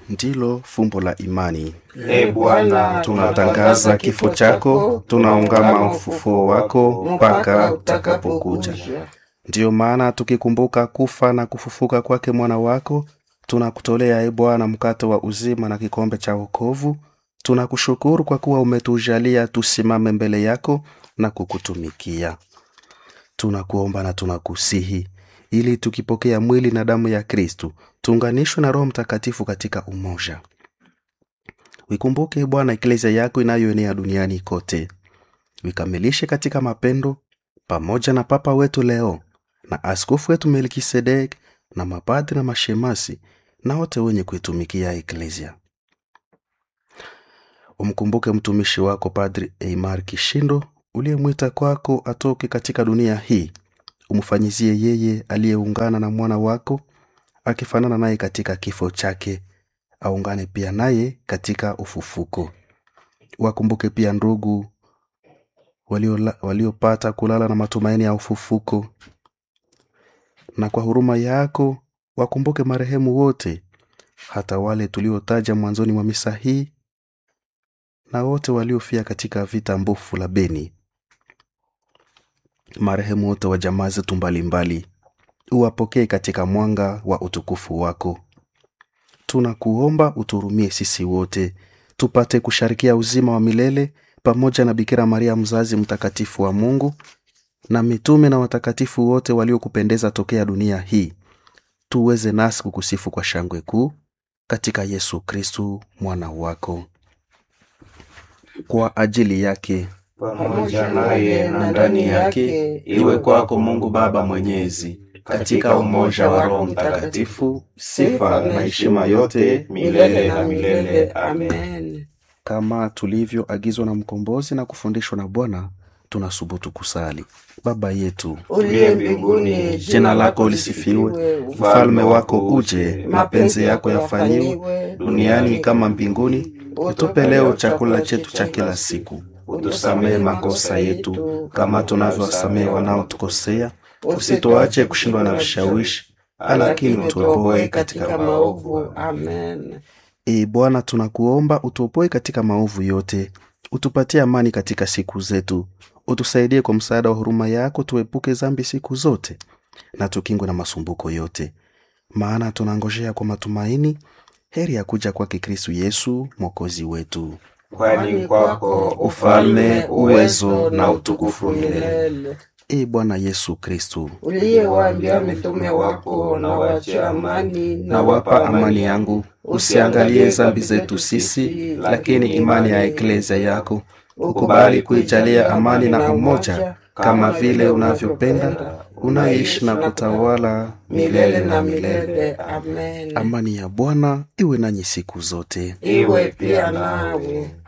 ndilo fumbo la imani. E Bwana, Tunatangaza kifo chako, tunaungama ufufuo wako mpaka utakapokuja. Ndiyo maana tukikumbuka kufa na kufufuka kwake mwana wako, tunakutolea e Bwana mkate wa uzima na kikombe cha wokovu. Tunakushukuru kwa kuwa umetujalia tusimame mbele yako na kukutumikia. Tunakuomba na tunakusihi ili tukipokea mwili na damu ya Kristu tuunganishwe na Roho Mtakatifu katika umoja. Wikumbuke e Bwana eklesia yako inayoenea duniani kote, wikamilishe katika mapendo, pamoja na Papa wetu Leo na askofu wetu Melkisedek na mapadri na mashemasi na wote wenye kuitumikia eklesia. Umkumbuke mtumishi wako Padri Eimar Kishindo uliyemwita kwako atoke katika dunia hii. Umfanyizie yeye aliyeungana na mwana wako akifanana naye katika kifo chake, aungane pia naye katika ufufuko. Wakumbuke pia ndugu waliola- waliopata kulala na matumaini ya ufufuko, na kwa huruma yako wakumbuke marehemu wote, hata wale tuliotaja mwanzoni mwa misa hii na wote waliofia katika vita mbofu la Beni, marehemu wote wa jamaa zetu mbalimbali, uwapokee katika mwanga wa utukufu wako. Tunakuomba uturumie sisi wote tupate kusharikia uzima wa milele pamoja na Bikira Maria mzazi mtakatifu wa Mungu na mitume na watakatifu wote waliokupendeza tokea dunia hii, tuweze nasi kukusifu kwa shangwe kuu katika Yesu Kristu mwana wako. Kwa ajili yake pamoja naye na ndani yake, iwe kwako Mungu Baba Mwenyezi, katika umoja wa Roho Mtakatifu, sifa na heshima yote milele na milele. Amen. kama tulivyoagizwa na mkombozi na kufundishwa na Bwana, tunasubutu kusali: Baba yetu Uliye mbinguni, jina lako lisifiwe, ufalme wako uje, mapenzi yako yafanyiwe duniani kama mbinguni. Utupe leo chakula chetu cha kila siku, utusamehe makosa yetu kama tunavyowasamehe wanaotukosea, usituache kushindwa na vishawishi, lakini utuopoe katika maovu. Amen. Ee Bwana, tunakuomba utuopoe katika maovu yote, utupatie amani katika siku zetu, utusaidie kwa msaada wa huruma yako, tuepuke dhambi siku zote na tukingwe na masumbuko yote, maana tunangojea kwa matumaini heri ya kuja kwake Kristu Yesu mwokozi wetu. Kwani kwako ufalme, uwezo na utukufu milele. Ee Bwana Yesu Kristu, Uliyewaambia mitume wako, na wache amani, nawapa amani yangu, usiangalie dhambi zetu sisi, lakini imani ya eklesia yako ukubali kuijalia amani na umoja, kama vile unavyopenda, unaishi na kutawala milele na milele. Amen. Amani ya Bwana iwe nanyi siku zote. Iwe pia nawe.